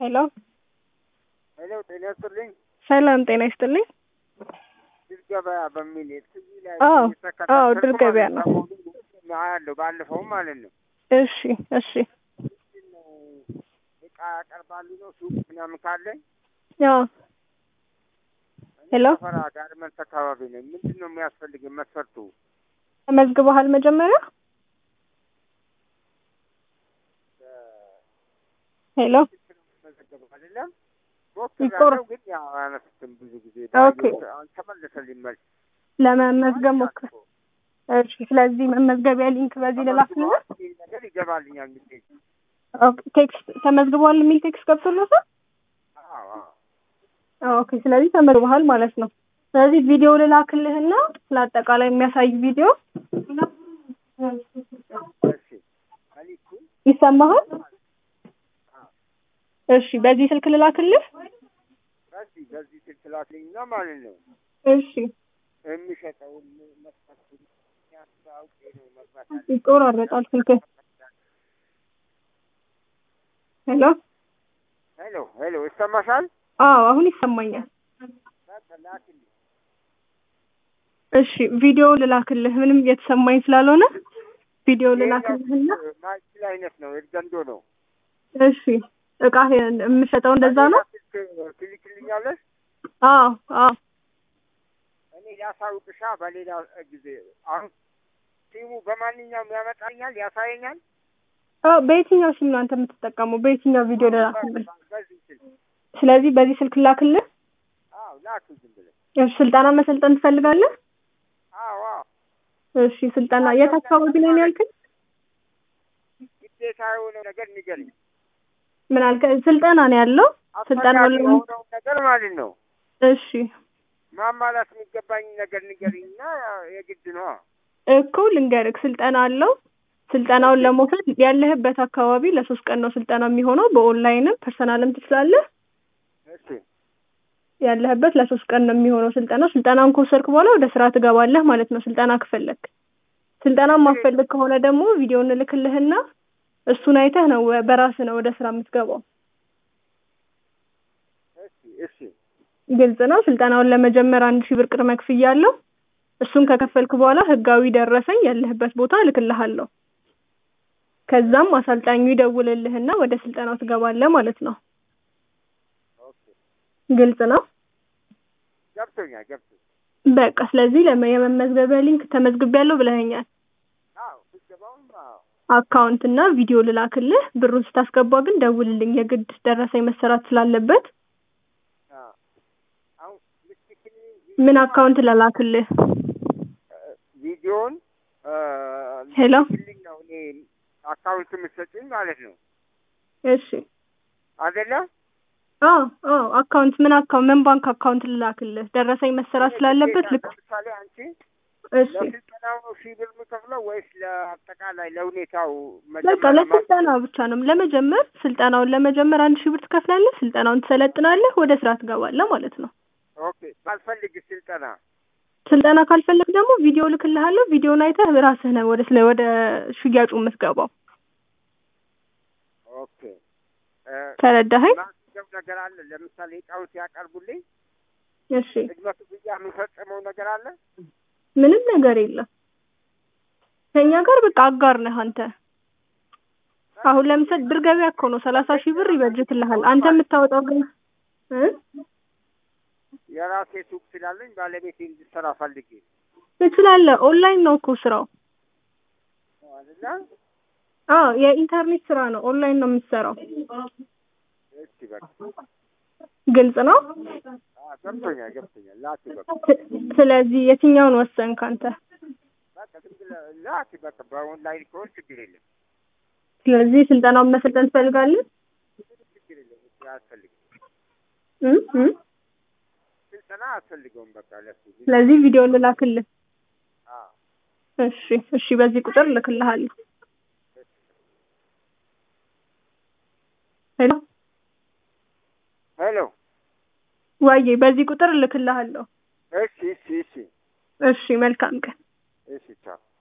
ሄሎ ሄሎ ጤና ይስጥልኝ። ሰላም ጤና ይስጥልኝ። ድል ገበያ በሚል ቲቪ ላይ አዎ፣ እየተከታተልኩ አዎ፣ ድል ገበያ ማለት ነው። ሰሞኑን አያለሁ ባለፈውም ማለት ነው። እሺ እሺ ምንድን ነው እቃ ያቀርባሉ ነው ሱቅ ምናምን ካለኝ ያው እኔ ሄሎ ሰፈራ ጋርመንት አካባቢ ነኝ። ምንድን ነው የሚያስፈልግን መስፈርቱ? ተመዝግበሃል መጀመሪያ? ሄሎ መዘገበው አይደለም ይቆር- ሞክሬያለሁ፣ ግን ያው አያነሱትም ብዙ ጊዜ ኦኬ። ባየሁት አሁን ተመለሰልኝ መልስ። ለመመዝገብ ሞክር። እሺ ስለዚህ መመዝገቢያ ሊንክ በዚህ ልላክልህ። ተመዝግበዋል የሚል ነገር ይገባልኛል ሚሴጅ። ኦኬ ቴክስት ተመዝግበዋል የሚል ቴክስት ገብቶልሃል? አዎ አዎ ኦኬ ስለዚህ ተመዝግበሃል ማለት ነው። ስለዚህ ቪዲዮ ልላክልህና ስለ አጠቃላይ የሚያሳይ ቪዲዮ እሺ አሊኩ ይሰማሃል? እሺ በዚህ ስልክ ልላክልህ። በዚህ በዚህ ስልክ ላክልኝና ማለት ነው እሺ የሚሸጠውን መስፈርቱን ያስታውቄ ነው መግባት ያለ ይቆራረጣል ስልክ። ሄሎ ሄሎ ሄሎ ይሰማሻል? አዎ አሁን ይሰማኛል። በቃ ላክልኝ። እሺ ቪዲዮ ልላክልህ። ምንም እየተሰማኝ ስላልሆነ ቪዲዮ ልላክልህና ማይችል አይነት ነው ኤርገንዶ ነው። እሺ እቃ የምሸጠው እንደዛ ነው። በሌላ ስልክ ትልክልኛለሽ? አዎ አዎ እኔ ላሳውቅሻ በሌላ ጊዜ። አሁን ሲሙ በማንኛውም ያመጣኛል ያሳየኛል። አዎ በየትኛው ሲም ነው አንተ የምትጠቀመው? በየትኛው ቪዲዮ ልላክልህ? በዚህ ስልክ ስለዚህ በዚህ ስልክ ላክልህ። አዎ ላክ ዝም ብለሽ። እሺ ስልጠና መሰልጠን ትፈልጋለህ? አዎ አዎ እሺ ስልጠና የት አካባቢ ነው ያልከኝ? ግዴታ የሆነ ነገር ንገሪኝ። ምን አልከ? ስልጠና ነው ያለው። ስልጠና አስፈላጊ ላይ የሆነው ነገር ማለት ነው። እሺ ማሟላት የሚገባኝ ነገር ንገሪኝና የግድ ነው። እኮ ልንገርህ፣ ስልጠና አለው። ስልጠናውን ለመውሰድ ያለህበት አካባቢ ለሶስት ቀን ነው ስልጠና የሚሆነው። በኦንላይንም ፐርሰናልም ትችላለህ። እሺ ያለህበት ለሶስት ቀን ነው የሚሆነው ስልጠናው። ስልጠናውን ከወሰድክ በኋላ ወደ ስራ ትገባለህ ማለት ነው። ስልጠና ከፈለክ። ስልጠና ማፈልግ ከሆነ ደግሞ ቪዲዮ እንልክልህና እሱን አይተህ ነው በራስህ ነው ወደ ስራ የምትገባው። እሺ እሺ ግልጽ ነው። ስልጠናውን ለመጀመር አንድ ሺህ ብር ቅድመ ክፍያ አለው። እሱን ከከፈልክ በኋላ ህጋዊ ደረሰኝ ያለህበት ቦታ እልክልሃለሁ። ከዛም አሰልጣኙ ይደውልልህና ወደ ስልጠናው ትገባለህ ማለት ነው። ኦኬ ግልጽ ነው። ገብቶኛል ገብቶኛል። በቃ ስለዚህ ለመ- የመመዝገቢያ ሊንክ ተመዝግቤያለሁ ብለኸኛል። አዎ ስገባውም አዎ አካውንት እና ቪዲዮ ልላክልህ። ብሩን ስታስገባ ግን ደውልልኝ፣ የግድ ደረሰኝ መሰራት ስላለበት። አዎ አሁን ልትልክልኝ ምን አካውንት ልላክልህ? ቪዲዮን ሄሎ ልትልክልኝ ነው እኔ አካውንት የምትሰጪኝ ማለት ነው እሺ። አይደለ? አዎ አዎ አካውንት ምን አካውንት ምን ባንክ አካውንት ልላክልህ? ደረሰኝ መሰራት ስላለበት ልክ ለምሳሌ አንቺ እሺ ለስልጠናው ነው ሺህ ብር የምከፍለው ወይስ ለአጠቃላይ ለሁኔታው በቃ መጀመሪያ ለስልጠና ብቻ ነው። ለመጀመር ስልጠናውን ለመጀመር አንድ ሺህ ብር ትከፍላለህ። ስልጠናውን ትሰለጥናለህ፣ ወደ ስራ ትገባለህ ማለት ነው። ኦኬ ባልፈልግ ስልጠና ስልጠና ካልፈለግ ደግሞ ቪዲዮ ልክልሃለሁ። ቪዲዮን አይተህ ራስህ ነህ ወደ ስለ ወደ ሽያጩ የምትገባው። ኦኬ እ፣ ተረዳኸኝ? ማስገብ ነገር አለ። ለምሳሌ እቃውን ሲያቀርቡልኝ እሺ ቅድመ ክፍያ የምፈጽመው ነገር አለ። ምንም ነገር የለም። ከኛ ጋር በቃ አጋር ነህ አንተ። አሁን ለምሳሌ ድር ገበያ እኮ ነው ሰላሳ ሺህ ብር ይበጅትልሃል። አንተ የምታወጣው ግን እ የራሴ ሱቅ ስላለኝ ባለቤቴ እንድሰራ ፈልጌ ትችላለህ። ኦንላይን ነው እኮ ስራው። ነው አይደለ? አዎ የኢንተርኔት ስራ ነው። ኦንላይን ነው የምትሰራው። እሺ በቃ ግልጽ ነው። አዎ፣ ገብቶኛል ገብቶኛል። ላኪ በቃ ስለዚህ የትኛውን ወሰንክ አንተ? በቃ ዝም ብለህ ላኪ በቃ በኦንላይን ከሆነ ችግር የለም ስለዚህ ስልጠናውን መሰልጠን ትፈልጋለህ? ችግር የለም። እሱ አያስፈልግም እ እ ስልጠና አያስፈልገውም። በቃ ለሱ ግን ስለዚህ ቪዲዮ ልላክልህ። አዎ እሺ እሺ፣ በዚህ ቁጥር እልክልሃለሁ። ሄሎ ሄሎ ዋዬ፣ በዚህ ቁጥር እልክልሃለሁ። እሺ እሺ እሺ እሺ፣ መልካም ቀን። እሺ ቻው